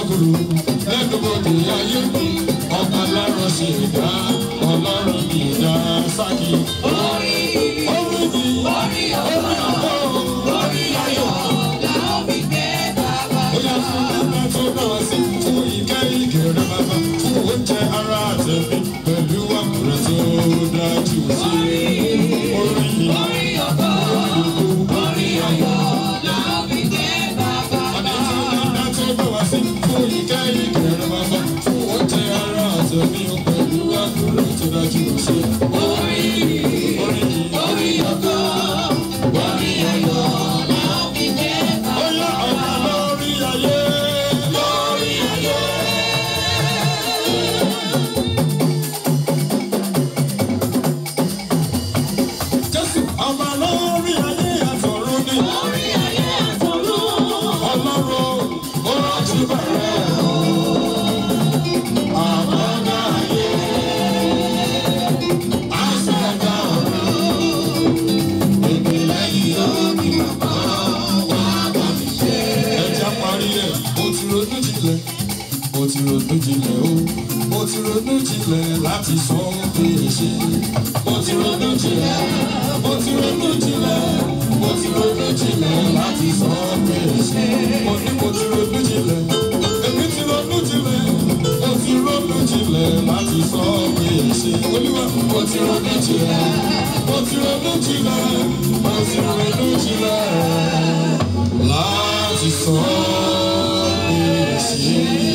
kúrò lẹ́nubodè ayé mi ọba lọ́rọ̀ sí ìdá ọlọ́run mi ìdá sákì. Orí orí mi orí ọ̀pọ̀ orí ayọ̀ la ó fi gbé bàbá ó yá fún bàbá tó náà sí fún ìkẹ́ ìkẹrẹ bàbá fún oúnjẹ ara àtẹ̀mí pẹ̀lú àkùrẹ́ tó dájú sí orí mi. orí ọ̀pọ̀ orí ayọ̀ la ó fi gbé bàbá Ọ̀nà tí bàbá tó bá wá sí fún ìkẹ́ ìkẹrẹ bàbá fún oúnjẹ ara àtẹ̀mí pẹ̀lú àkùrẹ́ tó dájú sí orí orí mi. orí ọ̀pọ̀ orí ayọ̀ la ó fi gbé bàbá Ó yá ọ̀gá lórí ayé lórí ayé. Jésù ọba lórí ayé àtọ̀run ni. orí ayé àtọ̀run Ọlọ́run ó rántí bẹ̀rẹ̀ o. Àmọ́dá ayé. Àṣẹ̀dá ọ̀run. Ìpìlẹ̀ yìí ó ní bàbá wá bá mi ṣe. Ẹja parí ẹ̀, mo ti ronú jinlẹ̀. Mo ti ronú jinlẹ̀ o. Mo ti ronú jinlẹ̀ láti sọ pé ṣe. Mo ti ronú jinlẹ̀. Mo ti ronú jinlẹ̀. Mo ti ronú jinlẹ̀ láti sọ pé ṣe. Mo ní mo ti ronú jinlẹ̀. Èmi ti ronú jinlẹ̀. Mo ti ronú jinlẹ̀ láti sọ pé ṣe. Olúwa mo ti ronú jinlẹ̀. Mo ti ronú jinlẹ̀. Mo ti ronú jinlẹ̀ láti sọ pé ṣe.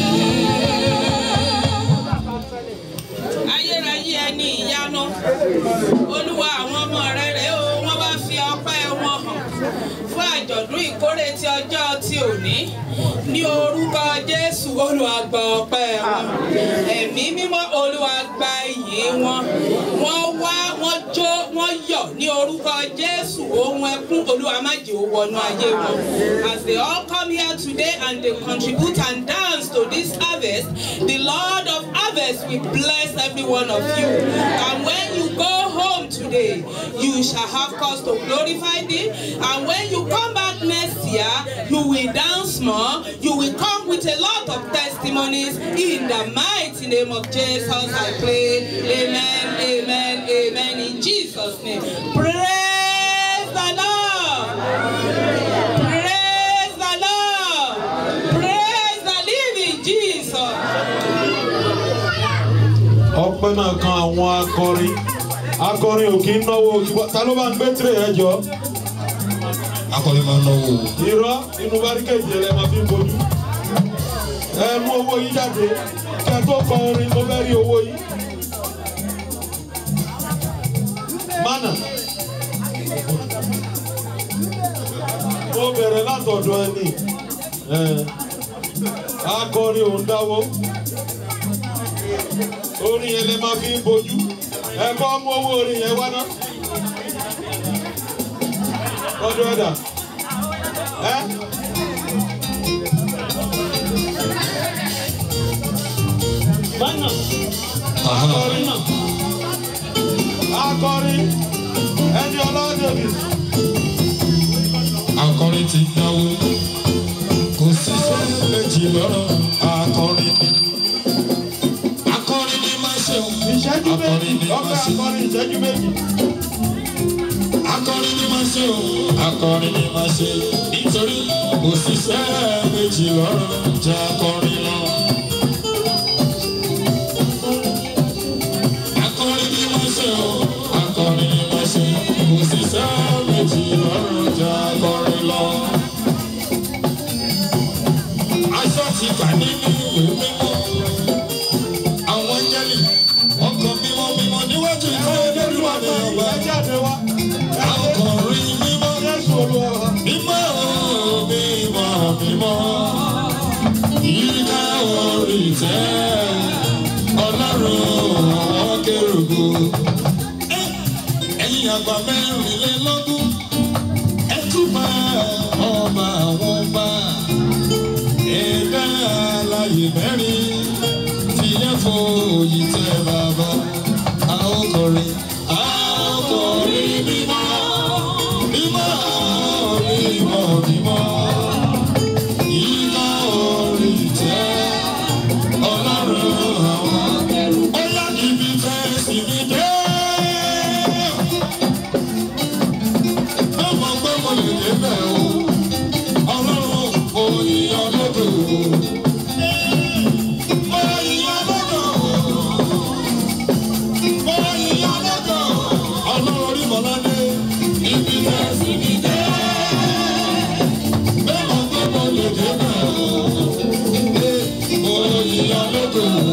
ayérayé ẹni ìyanu olúwa àwọn ọmọ rẹ rèé o wọ́n bá fi ọpẹ́ wọn hàn fún àjọ̀dún ìkórè ti ọjọ́ ti òní ní orúkọ jésù olúwa gba ọpẹ́ wọn ẹ̀mí mímọ́ olúwa gba ìyìn wọn wọ́n wá wọ́n jó wọ́n yọ̀ ní orúkọ jésù ohun ẹkún olúwa má jẹ́ ó wọnú ayé wọn as they all come here today and they contribute and dance to this harvest the lord of harvest will bless every one of you and when you go home today you shall have cause to glorify thee and when you come back next year you will dance more you will come with a lot of testimonies in the mighty name of jesus i pray amen amen amen in jesus name praise the lord praise the lord praise the living jesus. ọpẹ́ náà kan àwọn akọrin akọrin ò kí ń náwó ṣùgbọ́n ta ló bá ń gbé tìrẹ ẹ jọ akọrin máa ń náwó o. irọ́ inú báríkèjì rẹ máa fi ń bojú ẹ mú owó yín jáde kẹ tó kọ orin mo fẹ́ rí owó yín. mánà mo bẹ̀rẹ̀ látọ̀dọ̀ ẹni akọrin ò ń dáwó orin yẹn lè máa fi ń bojú ẹ kọ́ mú owó orin yẹn wá ná ọdún ẹ̀dá ẹ. Bánà akọrin náà akọrin ẹni ọlọ́dẹ̀bì akọrin ti náwó kò sí sẹ́yìn méjì lọ́rọ̀ akọrin ni akọrin ni máa ṣe o ìṣẹ́jú akọrin méjì ni ọkọ̀ máa ṣe akọrin ìṣẹ́jú méjì. akọrin ni máa ṣe o akọrin ni máa ṣe nítorí kò sí sẹ́yìn méjì lọ́rọ̀ jẹ́ akọrin lọ. akọrin ni máa ṣe o akọrin ni máa ṣe kò sí sẹ́yìn méjì lọ́rọ̀ jẹ́ akọrin lọ. aṣọ ti gbà nínú ìwé mímọ́ àwọn áńgẹ́lì ọkọ̀ mímọ́ mímọ́ níwájú ìfẹ́ olódùmọ̀ ní ọgbà ẹ jáde wá akọrin mímọ́ Jésù olúwa wa. mímọ́ mímọ́ mímọ́ yíká orí tẹ́ ọlọ́run àwọn kérògbò ẹ̀yìn àgbà mẹ́rìnlélógún ẹ túbọ̀ ọba àwọn ọba ẹ̀dá alàyè mẹ́rin tí ẹ fòyì tẹ bàbá a ó kọrin a ó kọrin mímọ́ mímọ́ mímọ́ mímọ́ yíká orí tẹ́ lè débẹ̀ o. Ọlọ́run òyìnbó lọ́dọ̀ o. Òyìnbó lọ́dọ̀ o. Òyìnbó lọ́dọ̀ o. Ọlọ́run orí Mọ̀ládé. Ibi tẹ̀ sí mi dé. Bẹ́ẹ̀ mọ̀ pé mo lè débẹ̀ o. Òyìnbó lọ́dọ̀ o.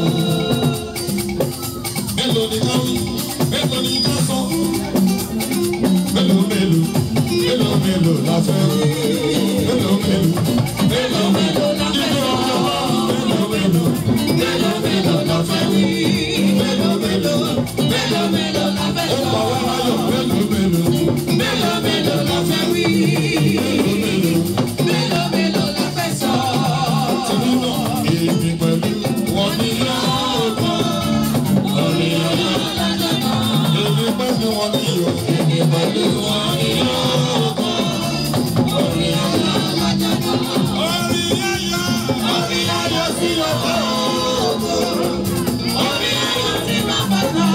Mélòó ni ká wí? Mélòó ni ká sọ? Mélòó mélòó? Mélòó mélòó la fẹ́ wí? Mélòó mélòó? Mélòó mélòó? Nínú ọjọ́ mélòó mélòó? Mélòó mélòó la fẹ́ wí? Mélòó mélòó? Mélòó mélòó la fẹ́ sọ? Ó pa wá láyọ̀ mélòó mélòó? Mélòó mélòó la fẹ́ wí? Mélòó mélòó? Mélòó mélòó la fẹ́ sọ? Torí náà èmi pẹ̀lú wọn ní yóò kọ́. Orí ọ̀yọ́. Èmi pẹ̀lú wọn ní yóò. Èmi pẹ̀lú wọn ní yóò kọ́. Orí ọ̀yọ́. Orí ọ̀yọ́. Orí ọ̀yọ́ sí ọkọ̀ ògo. Orí ọ̀yọ́ sí bàbá náà.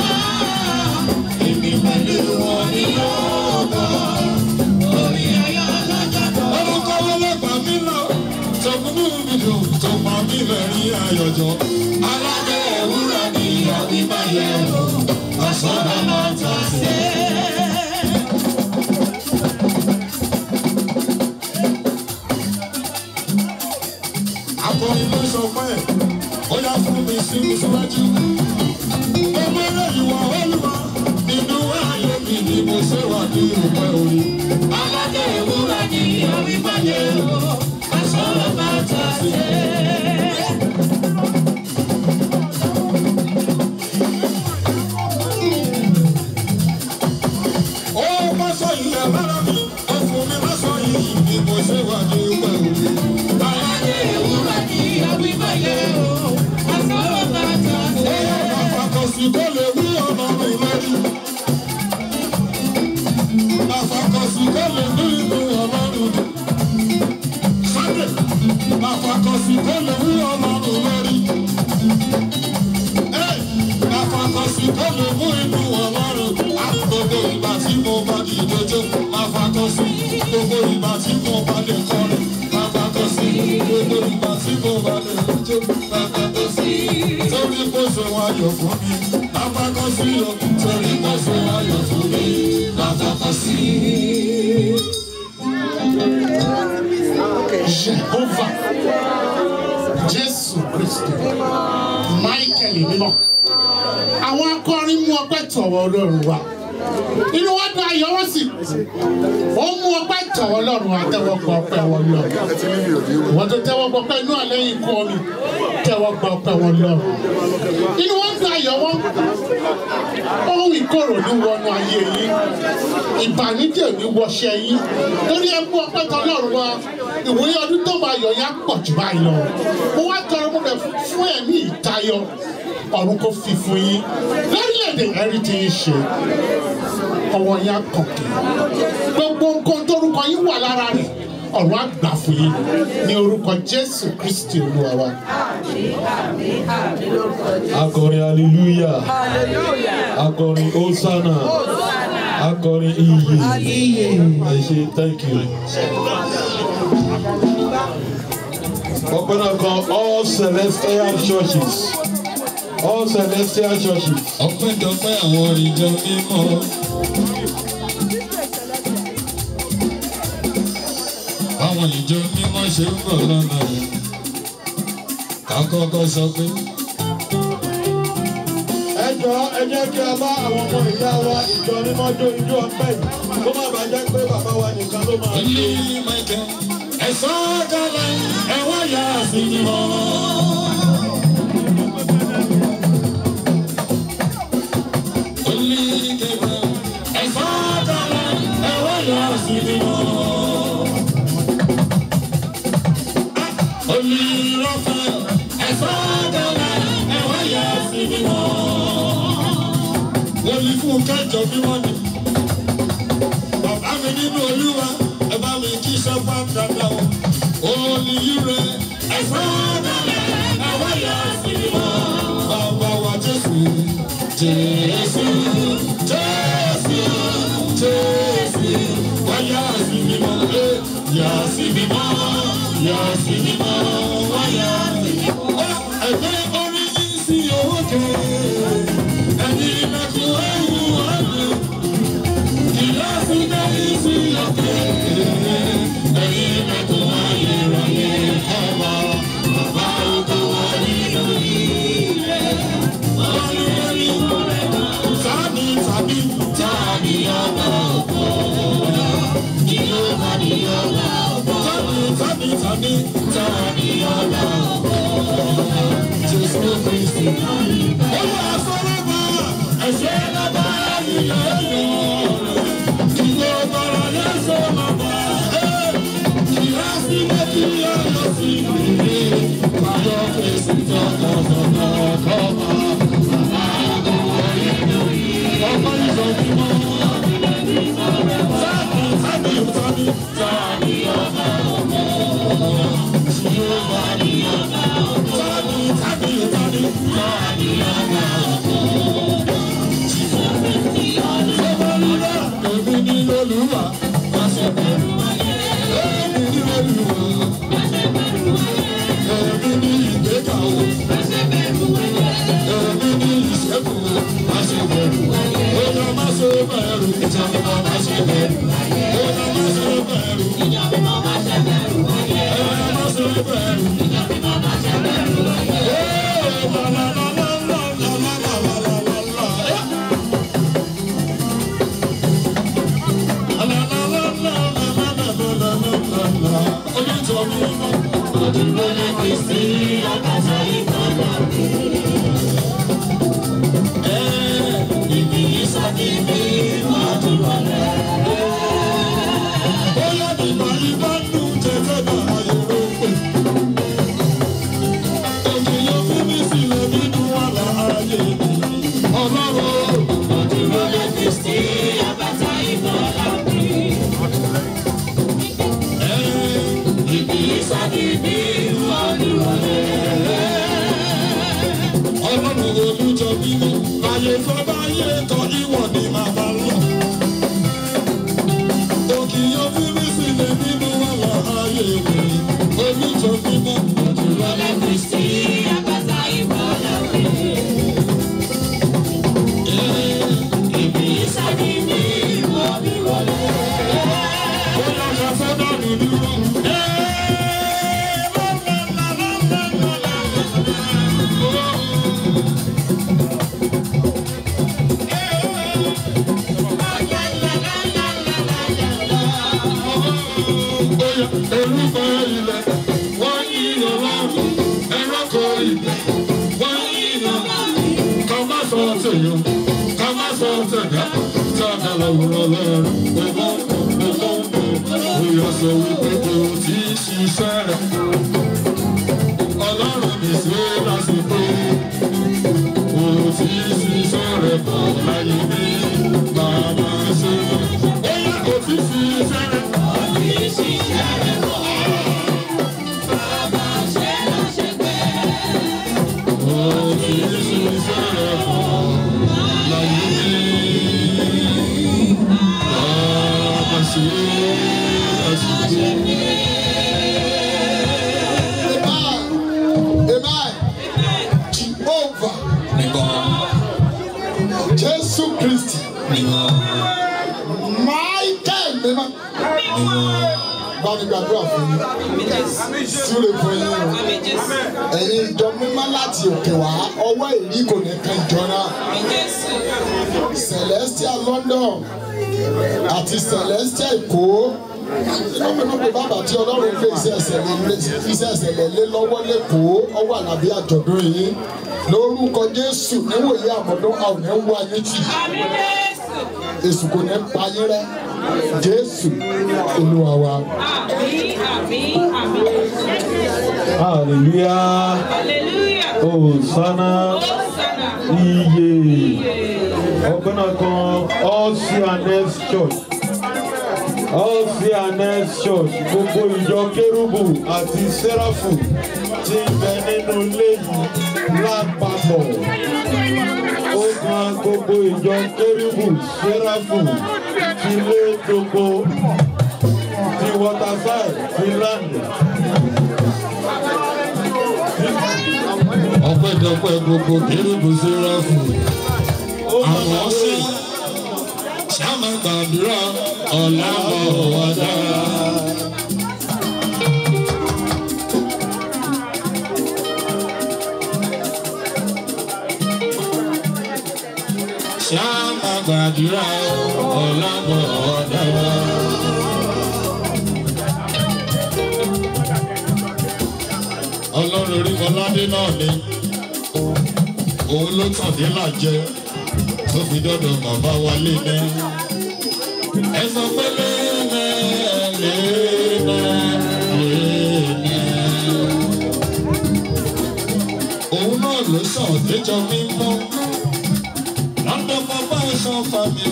Èmi pẹ̀lú wọn ní yóò kọ́. Orí ọ̀yọ́ lọ́jọ́ kan. Orúkọ ọlọ́gbà mi lọ. Tọkùnú mi dùn tó pa mí lẹ́rìn ayọ̀jọ́. Aládé ewúrẹ́ ni àbí máa yẹ o. Ọ̀sán bá máa tà sí. Akọrin ló sọ pé ó yá fún mi sí mi síwájú. Ọmọ eré ìwà olúwa nínú ayé mi ni mo ṣe wà ní òpẹ́ orí. Aládé ewúrẹ́ ni orí máa yẹ o, ọ̀sán bá máa tà sí. Ó bá sọ ilẹ̀ lára mi, ó fún mi lásán yìí ni mo ṣe wà ní òpẹ́ orí. Aládé ewúrẹ́ ni orí máa yẹ o, ọ̀sán bá máa tà sí. Àfàkọ̀sí kò lè wí ọlọ́run lórí. Àfàkọ̀sí kò lè wí inú ọlọ́run. Sunday. Àfàkọ̀sí kò lè wí ọlọ́run lórí. Ẹ́, Àfàkọ̀sí kò lè wí inú ọlọ́run. Gbogbo ìgbà tí mo bá di ìdójó, àfàkọ̀sí. Gbogbo ìgbà tí mo bá lè kọrin, àfàkọ̀sí. Gbogbo ìgbà tí mo bá lè jó, àfàkọ̀sí torí kò ṣe wáyọ̀ fún mi lápákọ́ sí o torí kò ṣe wáyọ̀ fún mi lápákọ́ sí. Jehovah Jésù Kristi Michael mímọ́ àwọn akọrin mú ọpẹ́ tọ̀wọ̀ Ọlọ́run wa inú wọn dùn ayọ̀ wọn sì ó mú ọpẹ́ tọ̀wọ̀ Ọlọ́run wa tẹ́wọ́ gba ọpẹ́ wọn lọ wọn tó tẹ́wọ́ gba ọpẹ́ inú àlẹ́ yìí kọ́ mi tẹ́wọ́ gba ọpẹ́ wọn lọ inú wọn dùn ayọ̀ wọn ohun ìkorò ní wọnú ayé yìí ìbànújẹ́ ò ní wọṣẹ́ yín torí ẹ mú ọpẹ́ tọ Ọlọ́run wa ìwòye ọdún tó máa yọ yá pọ̀ jù báyìí lọ mo wá tọrọ mo bẹ̀ fún ẹ̀mí ìtayọ ọ̀run kò fi fún yín lórílẹ̀‐èdè ẹ̀rí tí yín ṣe ọwọ́ yín á kọ̀kẹ́ gbogbo nǹkan tórúkọ yín wà lára rẹ̀ ọ̀run á gbà fún yín ní orúkọ Jésù Kristi Olúwa wa. akọrin hallelujah akọrin hosanna akọrin iye ẹ ṣe thank you. ọpẹ́ náà kan all celestial churches all celestial churches. ọpẹ́ dọpẹ́ àwọn ìjọ mímọ́. àwọn ìjọ mímọ́ ṣe ń bọ̀ lọ́nà yìí. ká kọ́kọ́ sọ pé ẹ jọ ẹ jẹ́ kí a bá àwọn ọmọ ìyá wa ìjọ mímọ́ jó ijó ọpẹ́ yìí kó má bàa jẹ́ pé bàbá wa nìkan ló máa olú michael ẹ̀sán kalẹ̀ ẹ̀wọ̀n yà sí ni mọ́. olú kẹfẹ́ ẹ̀sán kalẹ̀ ẹ̀wọ̀n yà sí ni mọ́. olú rọ́fẹ́ ẹ̀sán kalẹ̀ ẹ̀wọ̀n yà sí ni mọ́. wọ́n ní fún kẹjọ bí wọ́n ní bàbá mi nínú olúwa ẹ bá mi kí sọ́pà dada o. olùyíre ẹ̀fọ́ dalẹ̀ ẹ̀wọ́ yà sí i mọ́. bàbá wa jésù jésù jésù jésù wáyà sí i yà sí mímọ́ yà sí mímọ́ wá yà sí mímọ́. ẹgbẹ́ orin yìí sí òkè ẹ̀yin mẹ́kún ẹ̀wù ọ̀dùn ìyá sí dẹ́yìn sí òkè ẹ̀yin mẹ́kún ayérayé ọba bàbá ògo wà nínú ilé ọ̀rẹ́ tàbí tàbí tàbí ọba ògo ìlú tàbí ọba ògo tàbí tàbí tàbí ọba ògo jésù kristi. olúwa sọ̀rọ̀ bá ẹ̀ṣẹ̀ bàbá ìyá ẹ̀yọ́ ìlú ọ̀bọ̀rọ̀ lẹ́sọ̀ bàbá ìyá sí méjì ọ̀yọ́ sí ìlú bàbá kristi tọkọtọkọ kọ́ba bàbá ògo wà nínú ilé ọmọ ìsọ̀tìmọ̀. Tàbí tàbí tàbí ọba ògo. Jehova ni ọba ògo. Tàbí tàbí tàbí tàbí ọba ògo. Sọ́kọ́lúdà èmi ní olúwa. Má ṣe bẹ̀rù ayé. Èmi ní olúwa. Má ṣe bẹ̀rù ayé. Èmi ní ìgbéga o. Má ṣe bẹ̀rù ayé. Èmi ní ìṣẹ́gun o. Má ṣe bẹ̀rù ayé. Bóyá má ṣe bẹ̀rù. Ìjọba má ṣe bẹ̀rù ayé. Bóyá má ṣe bẹ̀rù. Ìjọba má ṣe bẹ̀rù ayé. Bóyá má ṣe bẹ̀rù. Ìjọba má ṣe bẹ̀rù ayé. La la la la la la la la la la la. La la la la la la la la la la la. Onítọ̀ mi mọ̀. Òdìbò ní Kristi àkàtà ìgbàlá mi. Ibi ìsọ̀dí mi máa dúró lẹ̀. Bóyá nígbà ìbánú jẹ́jẹ́ náà ayọ̀ ló pè. Ènìyàn fi mí sílẹ̀ nínú wàhálà ayé mi. Ọlọ́run òdìbò ní Kristi àkàtà ìgbàlá mi. Ibi ìsọ̀dí mi máa dúró lẹ̀ ọlọ́run olùjọ bímọ ayé fọba yé tọ ìwọ ni màá bá lọ. òkì yóò fi mí sílẹ̀ nínú wàhálà ayé mi olùjọ bímọ òjòlá ní kristi àgbàtà ìbọ̀lá mi. Ibi ìsàdí mi wọ mi wọlé. Ó lọ sọ sọ́dọ̀ mi dúró. Orúkọ ilẹ̀ wọ́n yí ọlọ́run ẹranko ilẹ̀ wọ́n yí ọlọ́run ká má sọ tèèyàn ká má sọ tẹ̀dá sábà lọ́wọ́rọ́ lọ́rùn gbogbo gbogbo bóyá sọ wípé kò tí ì ṣiṣẹ́ rẹ̀ ọlọ́run mi ṣe lásìkò kò tí ì ṣiṣẹ́ rẹ̀ bọ̀ láyé mi bàbá ṣe bóyá kò tí ì ṣiṣẹ́ rẹ̀. Jehovah Jésù Kristi Michael mímọ́ bá mi gbàdúrà fún yín súre fún yín o ẹ̀yin ìjọ mímọ́ láti òkè wá ọwọ́ èrí kò ní kan ìjọ náà Celestial London àti Celestial Èkó lọ́pọ̀lọpọ̀ pé bàbá tí ọlọ́run gbé iṣẹ́ ẹsẹ̀lẹ̀ iṣẹ́ ẹsẹ̀lẹ̀ lé lọ́wọ́ lẹ́kọ̀ọ́ ọwọ́ àlàbí àjọ̀dún yìí lórúkọ Jésù níwòye àmọ́dún àwọn ẹ̀ ń wá yín tì èsù kò ní pa yín rẹ́ Jésù Olúwa wa. Àmín, àmín, àmín. Hallelujah. Hallelujah. Hosanna. Hosanna. Iye. Ọgbẹ́ náà kan Oceanes Church. Oceanes Church gbogbo ìjọ Kérúbù àti Sẹ́ráfù ti ń bẹ nínú ilé yìí lápapọ̀. Ó kan gbogbo ìjọ Kérúbù Sẹ́ráfù ti lé gbogbo ti Waterside Maryland. ọpẹ́dọpẹ́ gbogbo kérúbù sẹ́ráfù àwọn ọ̀sẹ̀ ṣáàmà gbàdúrà ọ̀làbọ̀ wàdà. ṣáàmà gbàdúrà ọ̀làbọ̀ wàdà. ọlọ́run orí ọládé náà ni òun ló tàn dé làjẹ tó fi dọ́dọ̀ bàbá wa lé ní. ẹ sọ pé lẹ́nà lẹ́nà lẹ́nà. òun náà ló sàn déjọ mímọ́ lọ́dọ̀ bàbá ẹ̀sán fàmì.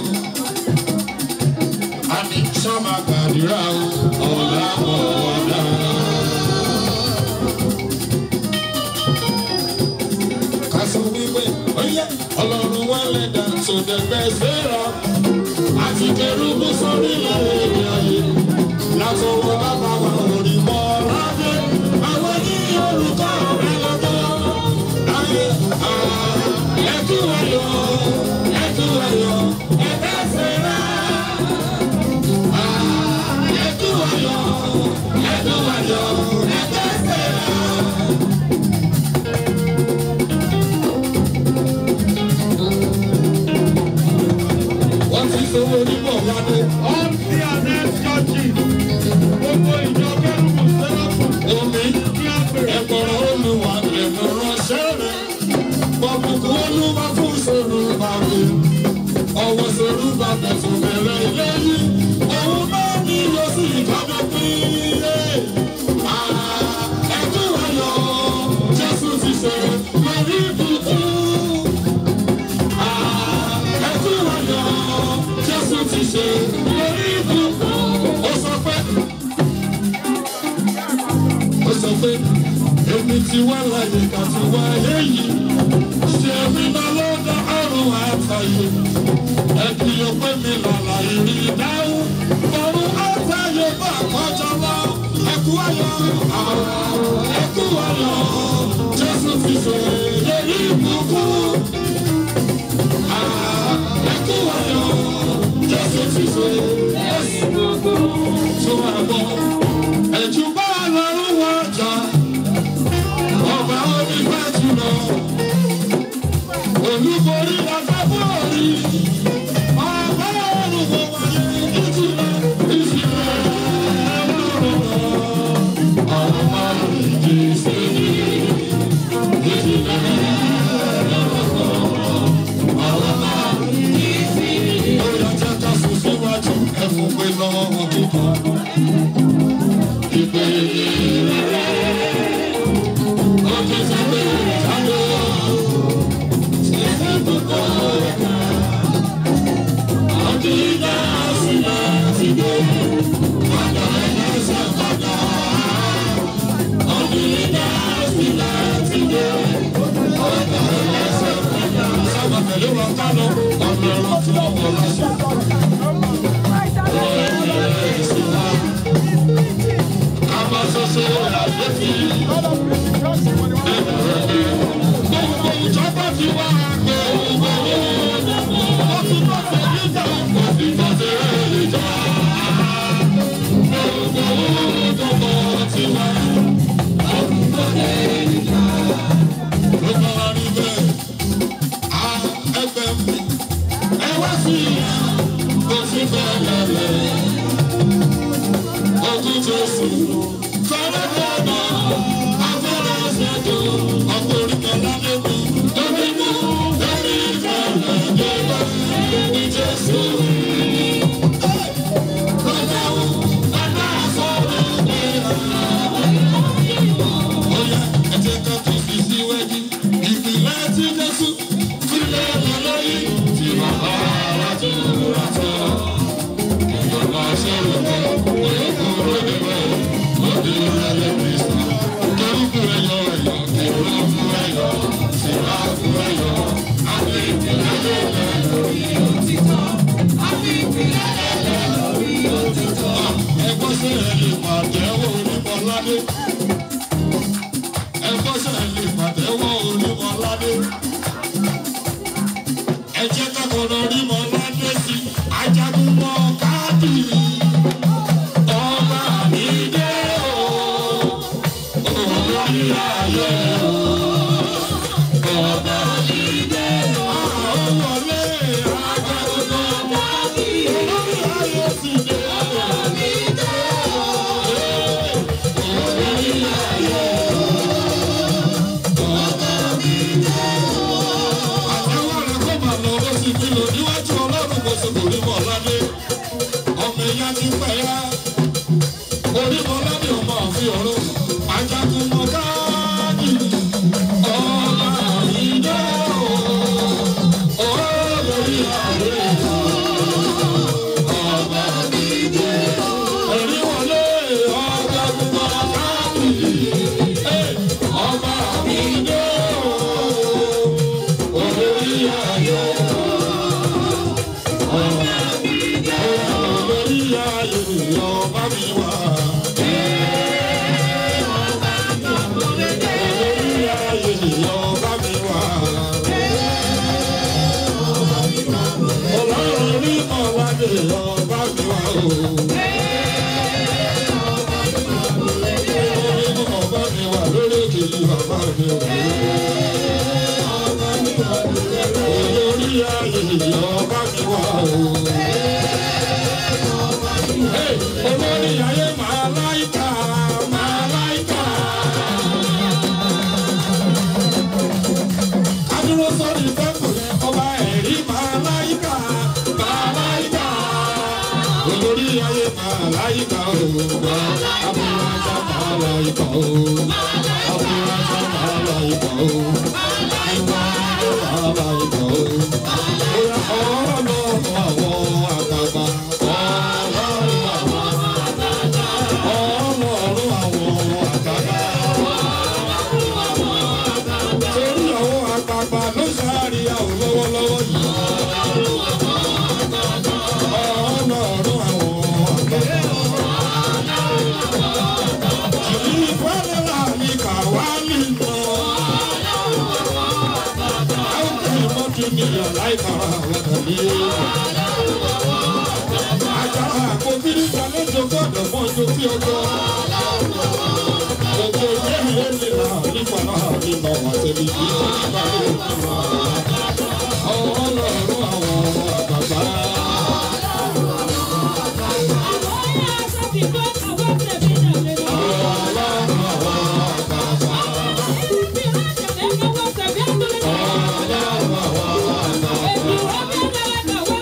a ní sọ́mà gbàdúrà o ọ̀la ọ̀la. Kásù wípé oyè ọlọ́run wà lẹ́dà tó dẹ̀gbẹ́ sẹ́ra àti kẹrùbù sórí lẹ́yìn ayé látọwọ́ bàbá wa orí mọ́ ládé àwọn ní orúkọ rẹ lọ́dọ̀ ayé ẹkú ayọ̀ ẹkú ayọ̀ ẹgbẹ́ sẹ́ra ẹkú ayọ̀ ẹkú ayọ̀ ẹgbẹ́ sẹ́ra. wọ́n ti sanwó onímọ̀ wálé. All CNS churches, gbogbo ìjọ kérúbù sẹ́ráfù omi ní àpèrè. ẹ̀kọ́rọ̀ olùwà lẹ́nu ránṣẹ́ rẹ̀. Bọ̀bùkù olúwa fún sòrò bàbí. Ọwọ́ sòrò bàbẹ̀ fún bẹ̀rẹ̀ ilé yìí. Òun náà ní lọ sí ìkájọ pínlẹ̀. Ẹ̀kú ayọ̀ Jésù ti ṣe lórí ibùkún. Ẹ̀kú ayọ̀ Jésù ti ṣe lórí ibùkún. Ó sọ pé ó sọ pé èmi ti wá láyé ká ti wá èyí ṣe mi lọ lọ́dọ̀ ọ̀run àtàyè ẹ kì í pé mi lọ́la ìrì dáhùn ọ̀run àtàyè bá àkọ́jọ lọ ẹkú ayọ̀ ẹkú ayọ̀ jésù ti ṣe èyí ìbùkún ẹkú ayọ̀ jésù ti ṣe èyí ìbùkún tó àgbọ̀ ẹ̀jú bá lọ́rùn wọn jà ọba onífẹ́ jùlọ olúborí lọ́sọ́fún orí ọba olùkọ́ wáyé ìjìnlẹ̀ ìjìnlẹ̀ ọ̀rọ̀ máa ń jí sí ìjìnlẹ̀ ọ̀rọ̀ máa ń jí sí. ó yà jẹ́ ká sùn síwájú ẹ̀fún pé lọ́wọ́ kíkọ́ ìpè rẹ̀. Gbogbo ìjọba ti wá àgbẹ̀ òwúrọ̀. Ó ti bọ́ sí ìjà, ó ti bọ́ sí ìjà. Gbogbo ìjọba ti wá. Ó ti bọ́ sí ìjà. Ló bá wá rí bẹ́ẹ̀. À ẹgbẹ́ mi, ẹ wá sí ìyá, kò sí bẹ́ẹ̀ lẹ́lẹ̀. Ogun Jésù, fẹ́rẹ́ bẹ́ẹ̀ afẹ́rẹ́ ṣètò ọkùnrin kan lálẹ́ mi. Lórí mú lórí ìfẹ́lẹ̀ yẹlẹ ní Jésù. Lọ́jà ó, bàbá sọ̀rọ̀ ní ọ̀la. Bóyá ẹ̀jẹ̀ kan tó fi síwájú. Ìpìlẹ̀ tí Jésù sílẹ̀ lọ́lọ́yìn tí bàbá wa tó rà tán. Ìjọba ṣẹlẹ̀ kan, òye kúrò níbẹ̀, ó di ìrẹ̀lẹ̀ Kristi. Kẹ́rùkù ẹ̀yọ ẹ̀yọ, kẹ́rùkù ẹ̀yọ, síráàkù ẹ̀yọ, àti ìpìlẹ̀ lẹ́lẹ̀ lórí òtítọ́. Àti ìpìlẹ̀ lẹ́lẹ̀ lórí òtítọ́. Ẹgbọ́n sí ẹ̀yìn pàtẹ́wọ́ onímọ̀ládé. ẹgbọ́n ṣẹlẹ̀ lè pàtẹ́wọ́ onímọ̀ládé. ẹ jẹ́ kọ́kọ́rọ́ onímọ̀ládé sí ajagun mọ́ káàdì. ọba mi dé o olórí ayé o. ọba mi dé o. àwọn wọlé ajagun mọ́ káàdì. olórí ayé ti dé o. àtẹwọ́ rẹ̀ kó máa lọ bó ti fi lò níwájú ọlọ́run kò sì kò rí mọ̀ ládé ọmọ ẹ̀yà ti pẹ̀ yá onímọ̀ ládé ọmọ àfi ọ̀rọ̀ ajagun mọ̀ káàdì ọba ìdá o olórí ààrẹ ọba ìdá ẹ̀rí wọlé ajagun mọ̀ káàdì ọba ìdá o olórí ayé olórí ayé ọba mi wá. olórí ayé ọba mi wá. ọlọ́run ní ọ̀làdé ọba mi wá o. olórí ọba mi wá lórí òkè yìí bàbá mi o. olórí ayé ọba mi wá o. Hey, olórí ayé màláìka màláìka. Adúró sórí tẹ́kù yẹn ọba ẹ̀rí màláìka màláìka. Olórí ayé màláìka o. Abúlájà màláìka o. Abúlájà màláìka o. Ìwà màláìka o. Bóyá ọlọ́run àwọn àgbààgbà. Ọlọ́run àwọn ọlọ́run àwọn àgbààgbà. Torí àwọn àgbààgbà ló ṣáàrí àwọn lọ́wọ́lọ́wọ́ yìí. Ọlọ́run àwọn àgbààgbà. Kìí fẹ́lẹ́ láàmì kàwá nínú. Àwọn kìí mọ́tò níyàn láìpàrọ̀ àwọn tàbí. Àjàrà àkóbírí sàlẹ̀jọ gbọ́dọ̀ mọ́ ojú sí ọjọ́. Gbogbo ìyá mi ó lè ra nípa náà nínú àtẹ̀lé yìí tó ti bá mi òkú wa. Ọlọ́run àwọn àgbàgbà. Ọlọ́run àwọn àgbàgbà. Ọlọ́run àwọn àgbàgbà.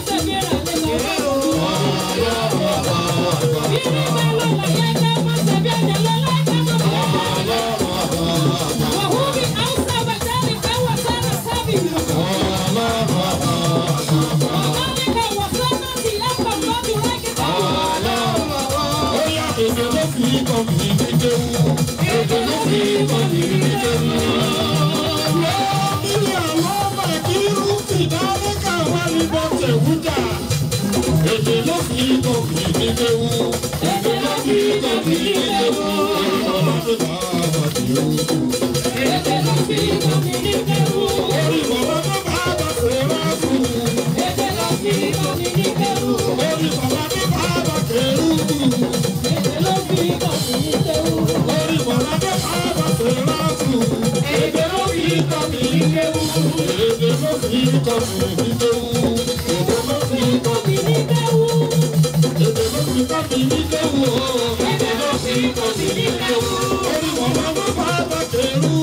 Ó yá èdè ló fi kọ́ mi ní kéwú. Èdè ló fi kọ́ mi ní kéwú. Lọ́ọ̀mí àwọn ọmọ ìkírú fìdálẹ́ káwá ní bọ́tẹ̀ wújà. Èdè ló fi kọ́ mi ní kéwú. Èdè ló fi kọ́ mi ní kéwú. Orí bàbá tó bá wà ní ewu. Orí bàbá tó bá wà sí ráfù. Orí bàbá tó bá wà kérú. Orí bàbá tó bá wà sí ráfù. Èdè ló fi kọ́ mi ní kéwú. Èdè ló fi kọ́ mi ní kéwú. Èdè ló fi kọ́ mi ní kéwú. Èdè ló fi kọ́ mi ní kéwú. Èdè ló fi kọ́ mi ní kéwú. Orí bàbá tó bá wà kérú.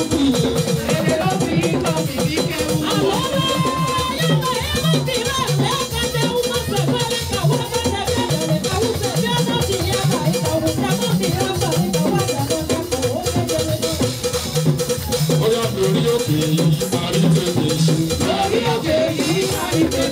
Bóyá lórí òkè yìí parí tètè ṣe. Lórí òkè yìí,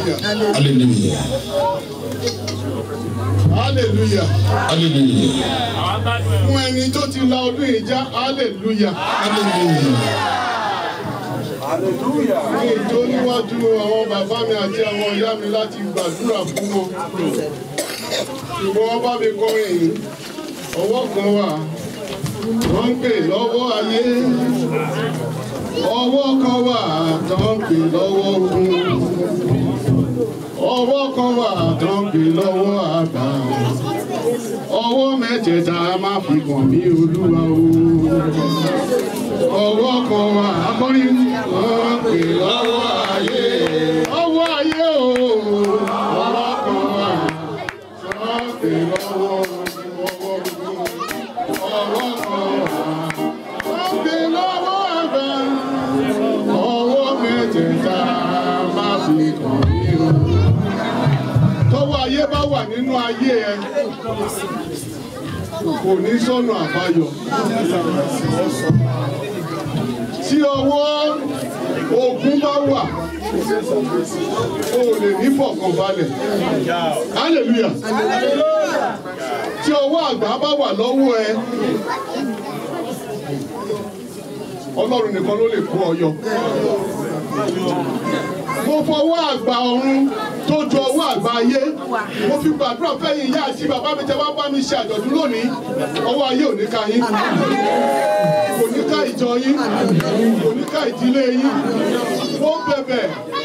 hallelujah hallelujah hallelujah hallelujah fún ẹni tó ti la ọdún yìí já hallelujah ní ìjó níwájú àwọn bàbá mi àti àwọn ìyá mi láti gbàdúrà fún wọn ṣùgbọ́n wọ́n bá mi kọrin yìí ọwọ́ kan wà wọ́n ń pè lọ́wọ́ ayé ọwọ́ kan wà tó ń pè lọ́wọ́ ogun ọwọ́ kan wà tó ń pè lọ́wọ́ àgbà ọwọ́ mẹ́tẹ̀ẹ̀ta má fi kàn mí olúwa o ọwọ́ kan wà akọrin wọ́n pè lọ́wọ́ ayé ọwọ́ ayé o ọwọ́ kan wà wọ́n pè lọ́wọ́ ọwọ́ ọwọ́ kan wà wọ́n pè lọ́wọ́ àgbà ọwọ́ mẹ́tẹ̀ẹ̀ta má fi kàn mí o tọ́wọ́ ayé bá wà nínú ayé ẹ kò ní sọ́nà àbáyọ. Tí ọwọ́ ogun bá wà, o lè ní fọ̀kànbalẹ̀. Hallelujah. Tí ọwọ́ àgbà bá wà lọ́wọ́ ẹ, Ọlọ́run nìkan ló lè kó ọ yọ. Mo fọwọ́ àgbà ọ̀run tó ju ọwọ́ àgbà ayé. Mo fi gbàdúrà fẹ́yìn ìyá àti bàbá mi tẹ́ wá bá mi ṣe àjọ̀dún lónìí. Ọwọ́ ayé ò ní ka yín. Kò ní ká ìjọ yín. Kò ní ká ìdílé yín. Mo bẹ̀bẹ̀.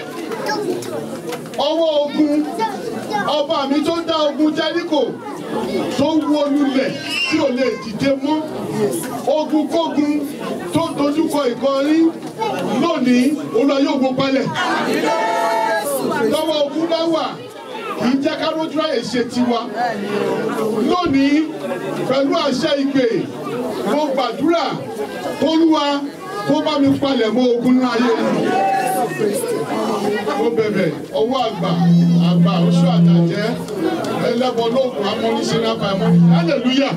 Ọwọ́ ogun. Ọba mi tó dá ogun Jẹ́ríkò tó wó lulẹ̀ tí ò lè dìde mọ́. Ogun kógun tó dojúkọ ìkọrí lónìí olúwa yóò gbó palẹ̀. Lọ́wọ́ ogun bá wà kì í jẹ́ ká rójú ráyè ṣe tiwa. Lónìí pẹ̀lú àṣẹ ìpè mo gbàdúrà kólúwa kó bá mi palẹ̀ mọ́ ogun náà ayé mi. Mo bẹ̀bẹ̀ ọwọ́ àgbà àgbà oṣù àtàjẹ́ ẹlẹ́bọ lóògùn amọ́níṣẹ́ náà fà mọ́. Hallelujah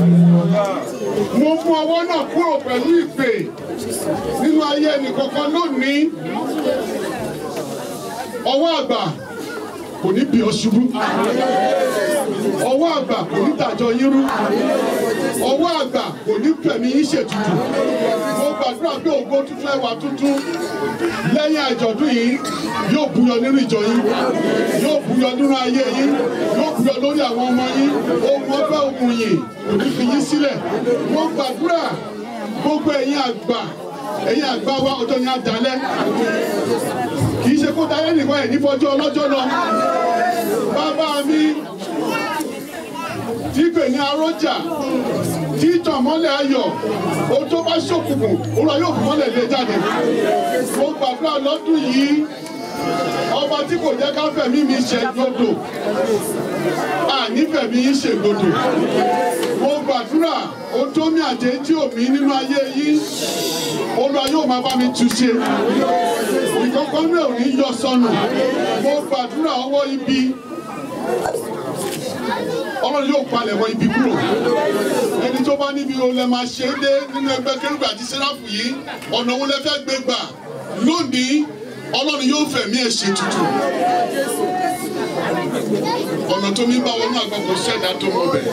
mo mú ọwọ́ náà kúrò pẹ̀lú ìpè nínú ayé ẹnìkankan lónìí ọwọ́ àgbà kò ní bí ọ ṣubú ọwọ́ àgbà kò ní dàjọ yín rú ọwọ́ àgbà kò ní fẹ̀mí yín ṣètùtù mo gbàdúrà pé ògo tuntun ẹwà tuntun lẹ́yìn àjọ̀dún yìí yóò búyọ nínú ìjọ yín yóò búyọ nínú ayé yín yóò búyọ lórí àwọn ọmọ yín ohun ọgbẹ́ ohun yìí kò ní fi yín sílẹ̀ mo gbàdúrà gbogbo ẹ̀yin àgbà ẹ̀yin àgbà wa ọjọ́ yẹn á dalẹ̀ kì í ṣe kó dalẹ̀ nìkan ẹ̀ ní fọjọ́ ọlọ́jọ́ lọ bàbá mi tí pè ní arójà tí tàn mọ́lẹ̀ ayọ̀ o tó bá ṣòkùnkùn olúwa yóò fún mọ́lẹ̀ lé jáde mo gbàdúrà lọ́dún yìí ọba tí kò jẹ́ ká fẹ̀mí mi ṣe gbọdọ̀ àní fẹ̀mí yín ṣe gbọdọ̀ mo gbàdúrà o tó mi àjẹ́ tí ò mí nínú ayé yín olúwa yóò máa bá mi tú ṣe ìkọ̀kọ̀ náà ò ní yọ sọnù mo gbàdúrà ọwọ́ ibi ọlọ́run yóò palẹ̀ mọ́ ibi kúrò ẹni tó bá níbi o lẹ máa ṣe é dé nínú ẹgbẹ́ kérúbù àti sẹ́ráfù yìí ọ̀nà wo lẹ fẹ́ gbé gbà lónìí ọlọ́run yóò fẹ̀mí ẹ̀ ṣe tutù ọ̀nà tó mi bá wọnú àgbàkọ̀ ṣẹ̀dá tó mọ̀ bẹ̀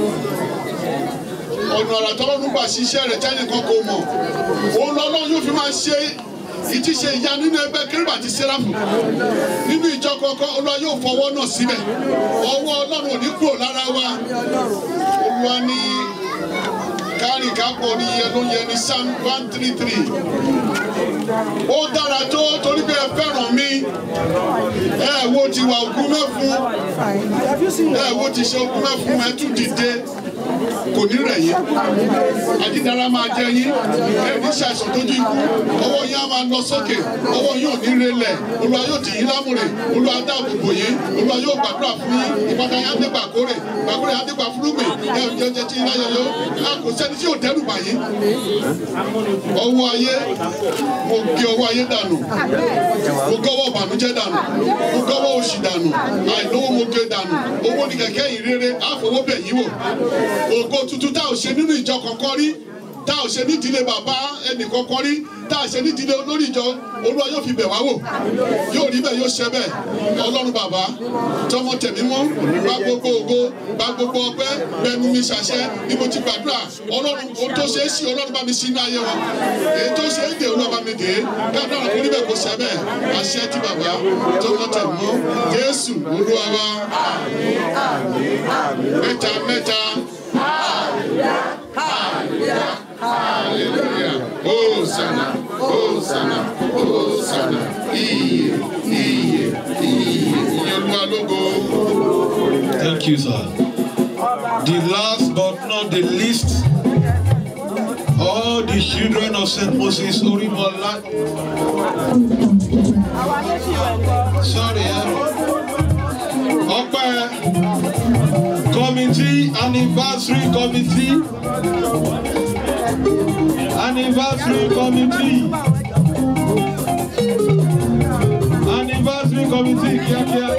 ọ̀nà àrà tọ́lọ́run gbà ṣiṣẹ́ rẹ̀ tẹ́nì kan kò mọ̀ òun lọ́lọ́run yóò fi máa ṣe ìtíṣe ìyá nínú ẹgbẹ́ kérúbù àti sẹ́ráfù nínú ìjọ kọ̀ọ̀kan olúwa yóò fọwọ́ náà síbẹ̀ ọwọ́ ọlọ́run ò ní kúrò lára wa olúwa ní kárìn kápọ̀ ní iye ló yẹ ní psalm one three three ó dára tó torí pé ẹ fẹ́ràn mi ẹ wo ti wà ògùn mẹ́fun ẹ wo ti ṣe ògùn mẹ́fun ẹ tún dìde kò ní rẹ̀ yín àdídára máa jẹ yín ẹni ṣàìsàn tójú ikú ọwọ́ yín á máa lọ sókè ọwọ́ yín ò ní relẹ̀ olúwa yóò dì yín lámùrè olúwa dáàbò bò yín olúwa yóò gbàdúrà fún yín ìpàdé yín á dé gbàkórè gbàkórè á dé gbà fúrúgbìn ẹ ò jẹjẹ tí iná yọyọ a kò sẹ́ni tí yóò dẹ́rù bà yín ọwọ́ ayé mo gé ọwọ́ ayé dànù mo gọ́wọ́ ìbànújẹ́ dànù mo gọ́wọ́ òṣì dànù àìlówó mo gé dànù owó ní kẹ̀kẹ́ ìrere àfọwọ́bẹ̀ yín wò ògo tuntun tá ò ṣe nínú ìjọ kọ̀ọ̀kan rí tá a ò ṣe nídìílé bàbá ẹnìkankan rí tá a ṣe nídìílé olórí ìjọ olúwa yóò fi bẹ̀ wá wò yóò rí bẹ́ẹ̀ yóò ṣe bẹ́ẹ̀ ọlọ́run bàbá tọmọ tẹ̀mí mọ́ gba gbogbo ògo gba gbogbo ọpẹ́ bẹnu mi ṣàṣẹ bí mo ti gbàdúrà ọlọ́run ohun tó ṣe é sí ọlọ́run bá mi sí ní ayé wọn èyí tó ṣe é dè olúwa bá mi dè é dáadáa kò rí bẹ́ẹ̀ kó ṣe bẹ́ẹ̀ àṣẹ ti bàbá tọmọ tẹ̀mí mọ́ jésù olúwa wa mẹ́ta mẹ́ta. Hallelujah. Hosanna, Hosanna, Hosanna. Iye, iye, iye. Olúwa lógo. Thank you, sir. The last but not the least, all the children of St. Moses Orimola. Sorry, eh? Ọpẹ́ committee anniversary committee anniversary committee anniversary committee kíákíá.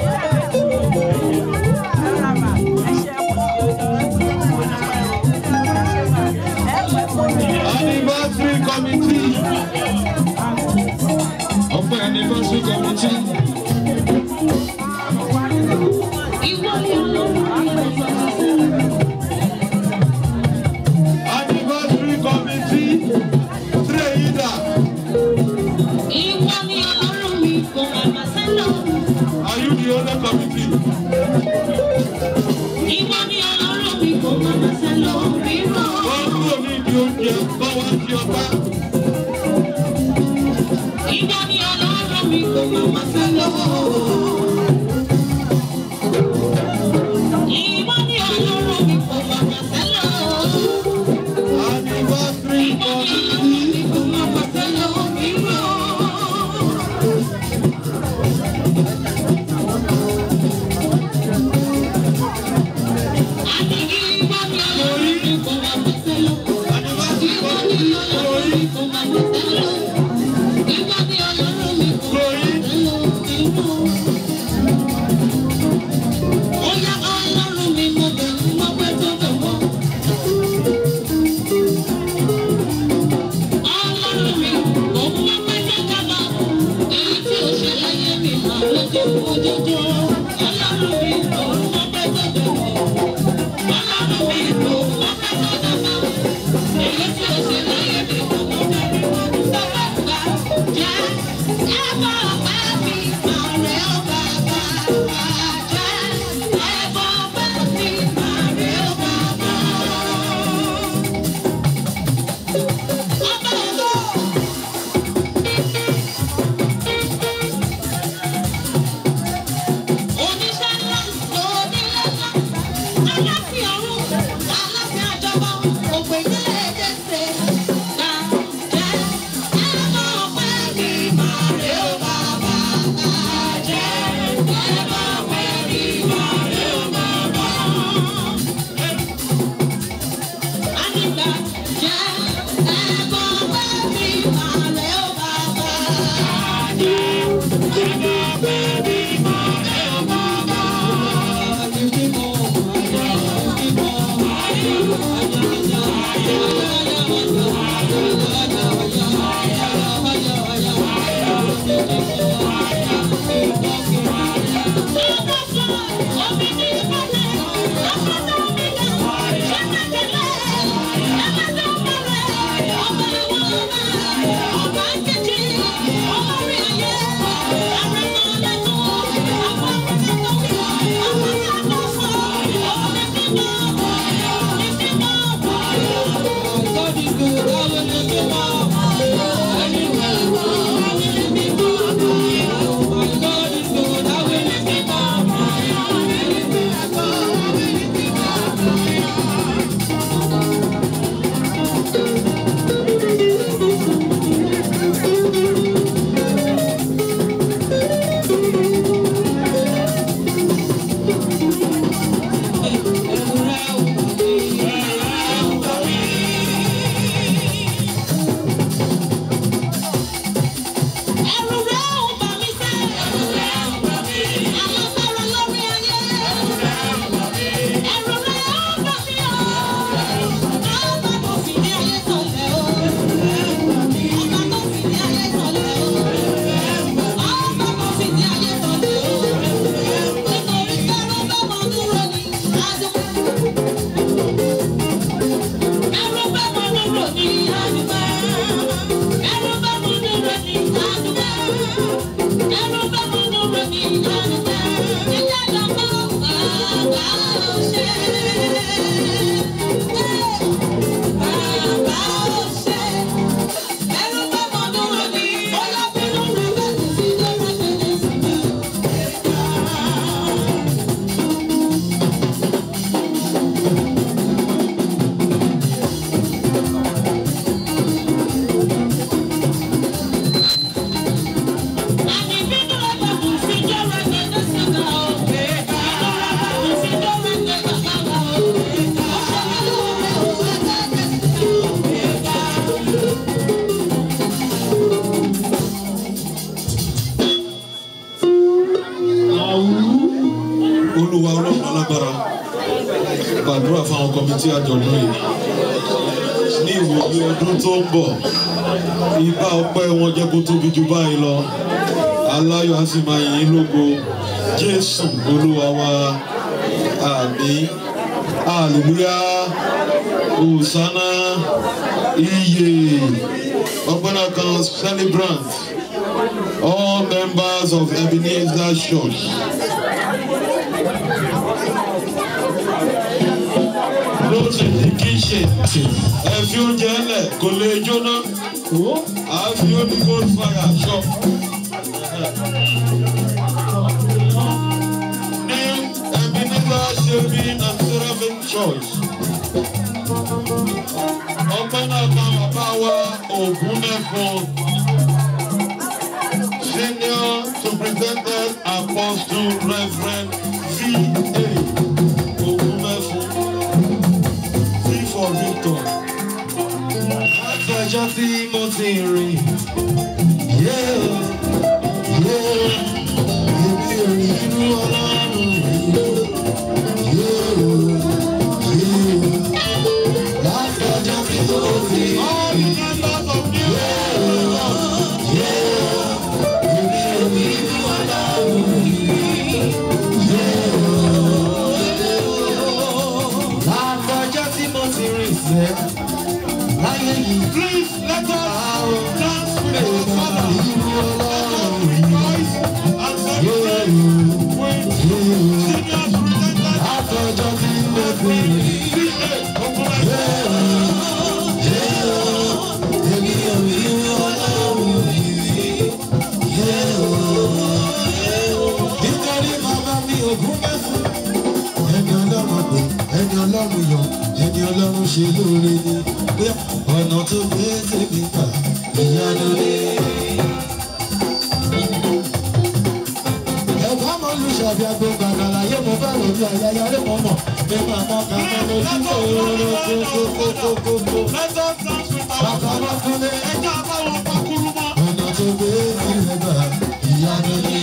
anniversary committee ọpẹ́ anniversary committee. anniversary committee trader are you the owner committee. wọ́n kúrò ní ìdí oúnjẹ báwa ti ọba. anniversary committee anniversary committee lórí lórí God is good. Hallelujah. olúwa ọlọ́run alágbára gbàdúrà fáwọn kọmitì àjọ̀dún yìí ní ìwòye ọdún tó ń bọ̀ ibà ọpẹ́ wọn jẹ́ kó tóbi jù báyìí lọ aláyọ̀ á sì máa yìn ín lógo jésù olúwa wa àmín hallelujah hosanna iye ọgbọ́n náà kan celebrant all members of ebenezer church. ló ti di kíṣe ẹ fi oúnjẹ lẹ kò lè jóná à á fi omi gold fire ṣọ. ní ẹbí nígbà ṣe bí nàìjíríà church ọpẹ́ náà kan bàbá wa ògún mẹ́fọn senior superintendent apostle reverend v.a. ògún mẹ́fọn for Victor. Láti ọjọ́ tí mo ti rìn. Yeah, yeah, èmi ò rí inú ọlọ́run rí. Yeah, yeah, láti ọjọ́ tí mo ti rìn. Yeah, yeah, èmi ò rí inú ọlọ́run rí. Láfọjọ́ tí mo ti rìn sẹ́, láyé yìí. Please let us dance with our father. Ìlú ọlọ́run rí. Yóò Láfọjọ́ tí mo ti rìn. Èmi ò rí inú ọlọ́run rí. Nítorí bàbá mi ògún mẹ́fún ẹni ọlọ́run pè ẹni ọlọ́run yọ ẹni ọlọ́run ṣe lóore ni pé ọ̀nà tó gbé tèmi gbà ìyanu ni. ẹ̀fọ́ mọ olùṣàbí agbègbè àgbàláyé mo bá rò bí àyàyà rẹ̀ mọ̀ mọ̀ pé màmá kan mọ́ lójú kókókókókókó. bàbá wọn fún mi ọ̀nà tó gbé tèmi gbà ìyanu ni.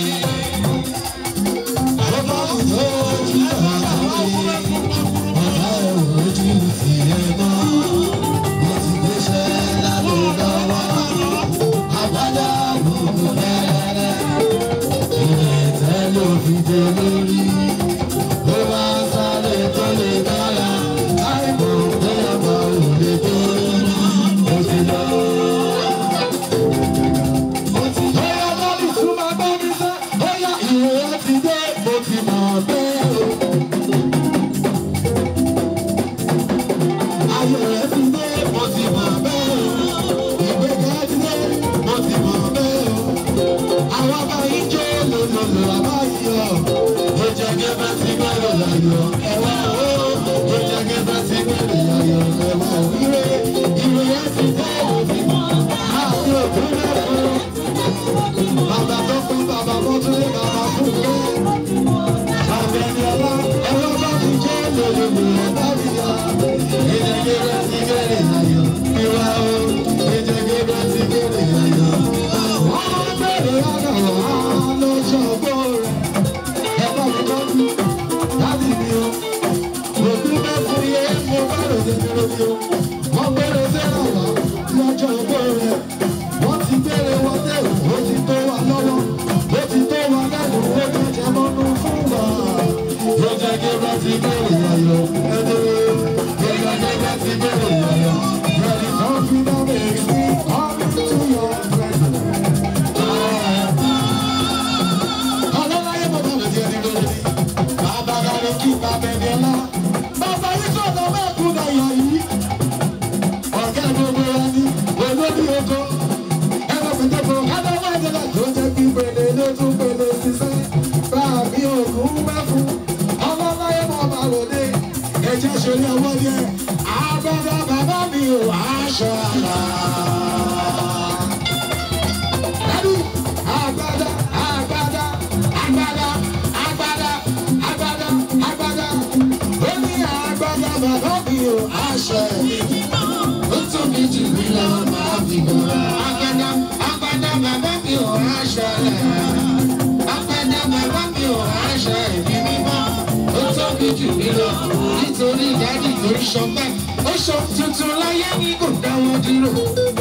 Bàbá mi tó jí bàbá mi. Bàbá ojú ti ẹ mọ́. Mo ti gbéṣẹ́ lálẹ́ lọ́wọ́. Àbádá gbogbo rẹ̀. Ìrètẹ́ ló fi dé lórí. Ló bá ń sáré tó lè dára. Láìpọ̀ pé ọba ò lè tó. Mo ti fi bora. Agbada agbada bàbá mi ò aṣọ rẹ̀. Agbada bàbá mi ò aṣọ ẹ̀mí mímọ́. Ó tóbi jù mí lọ nítorí ìdádì tó ń ṣọpẹ́. Ó ṣọ tuntun láyé ní kò dáwọ́ dúró.